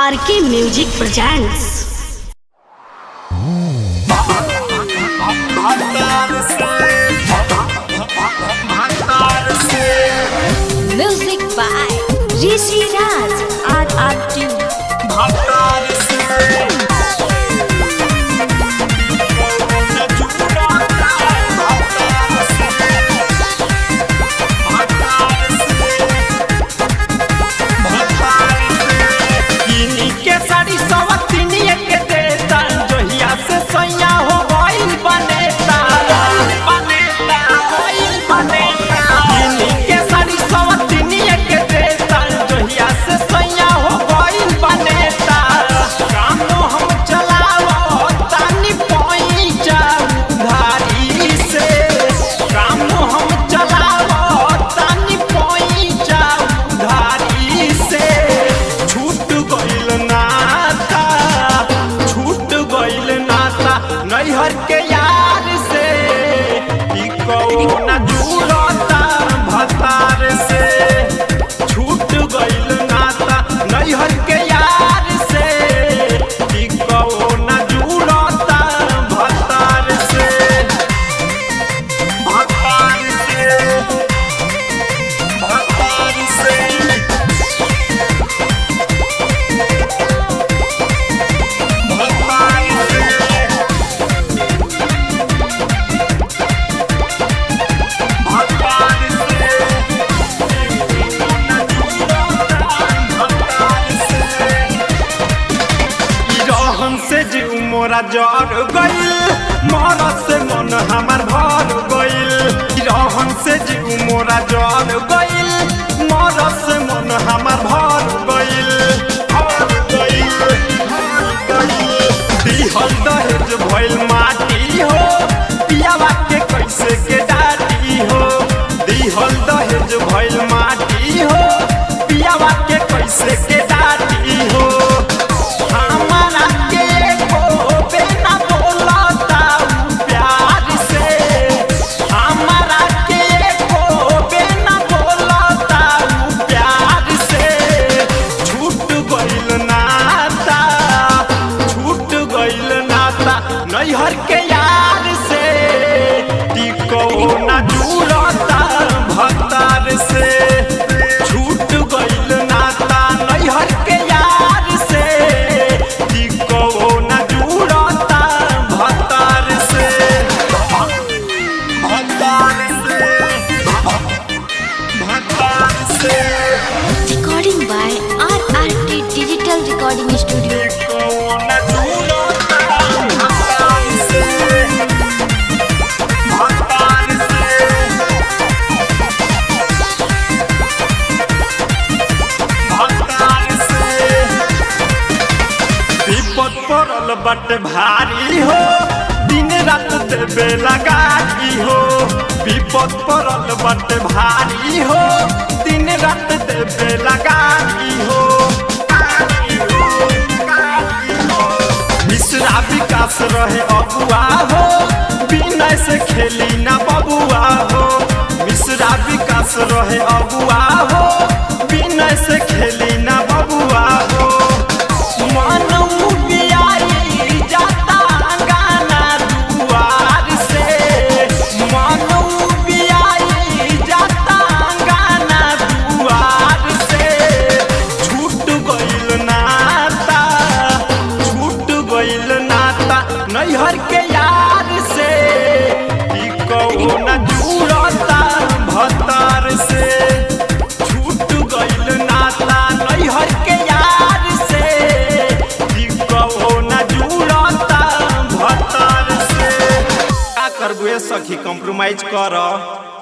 RK music presents music by Rishi Raj R R T किनी के साड़ी सवतिनिए के देता जोहिया से सैया हो गइल बनेता बनेता गइल बनेता किनी के साड़ी सवतिनिए के देता जोहिया से सैया हो गइल बनेता काम हम चलावो तानी पैसा उधारी से काम हम चलावो तानी पैसा उधारी से छूट गइल नाता छूट गइल नाता नैहर के यार से ई कौना जुड़ता भतार से छूट गइल नाता नैहर के यार से ई कौना जुड़ता भतार से भतार से भतार से रहन से जीव मोरा जर गइल मरद से मन हमार भर गइल रहन से जीव मोरा जर गइल मरद से मन हमार भर गइल भर गइल, भर गइल। दिहल दहेज भइल माटी हो पियावा के कैसे के डाटी हो दिहल दहेज भइल माटी हो पियावा के कैसे के डाटी हो हमारा के को बिना बोलता उ प्यार से हमारा के को बिना बोलता उ प्यार से छूट गइल नाता छूट गइल नाता नैहर के यार से टिको ना जुड़ता भतार से छूट गइल नाता नैहर के यार से टिको ना जुड़ता भतार से भतार से भतार से recording by R R T digital recording studio टिको ना जुड़ता भतार से भतार से विपद पड़ल बट भारी हो दिन रात देवे लगाई हो विपद पड़ल बट भारी हो दिन रात देवे लगाई हो मिश्रा विकास रहे अगुआ हो बिनय से खेली ना बबुआ हो मिश्रा विकास रहे अगुआ हो बिनय से खेली ना बबुआ हो मनऊ बियाई जाता गाना दुआर से मनऊ बियाई जाता गाना दुआर से छूट गइल नाता छूट गइल नाता नैहर के यार से ई कौना जुड़ता भतार से छूट गइल नाता नैहर के यार से ई कौना जुड़ता भतार से का करबुए सखी कॉम्प्रोमाइज कर